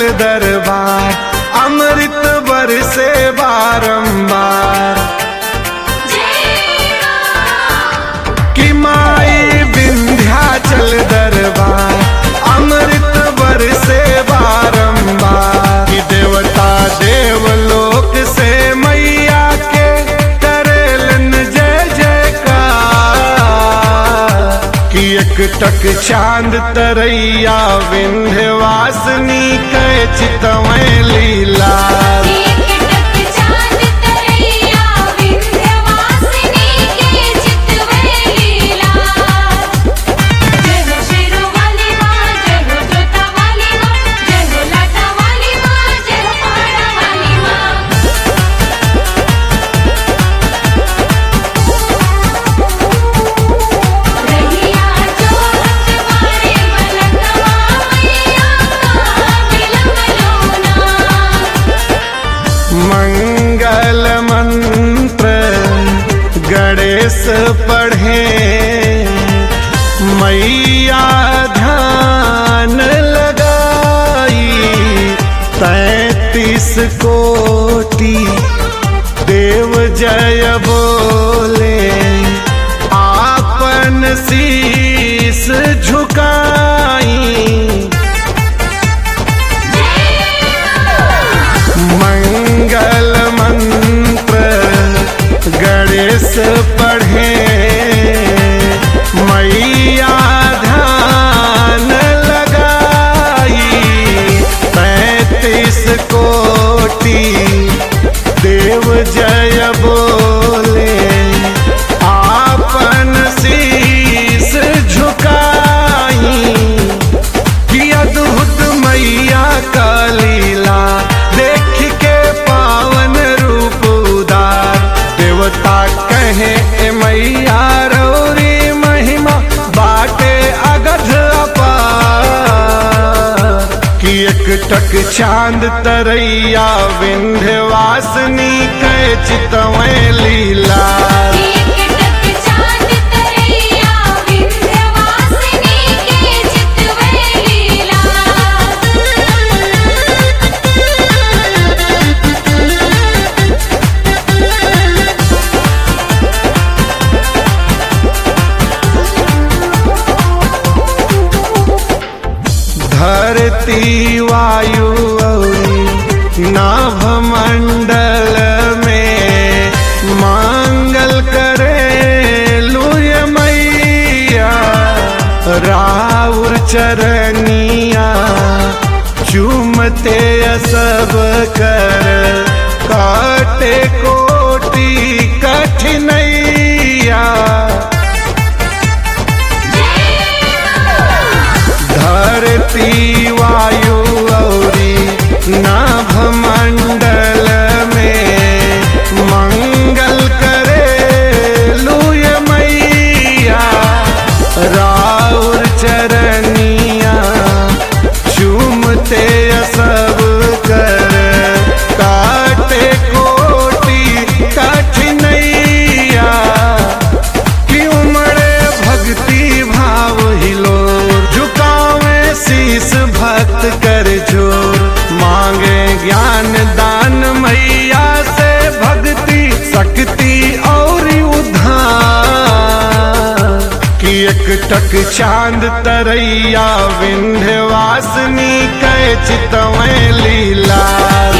दरबार अमृत बरसे बारंबार कि माई विंध्याचल दरबार अमृत बरसे बारंबार कि देवता देवलोक से मैया के करेलन जय जयकार कि एक टक चांद तरैया विंध्यवासिनी कै चितमय लीला मंगल मंत्र गणेश पढ़े मैया ध्यान लगाई तैतीस कोटि देव जय बोले आपन शीस झुकाई मंगल मंत्र गणेश पढ़े मैया ध्यान लगाई पैतीस कोटि देव जय बोले आपन शीस झुकाई कि अद्भुत मैया का लीला देख के पावन रूप उदार देवता कहे ए मैया रौरी महिमा बाटे अगध अपार कि एक टक चांद तरैया विंध्यवासिनी कै चितमय लीला धरती वायु औरी नाभ मंडल में मांगल करे लुय मैया राउर चरनिया चूमते सब कर काटे कोटि कठिनैया धरती वायु औरी नाभ मंडल में मंगल करे लुय मैया राउर चरनिया चूमते सब कर काटे कोटि कठिनैया कि उमड़े भक्ति भाव हिलो झुकावे शीस भक्त कर जोर मांगे ज्ञान दान मैया से भक्ति शक्ति और उद्धार कि एक टक चांद तरैया विंध्यवासिनी कै चितमय लीला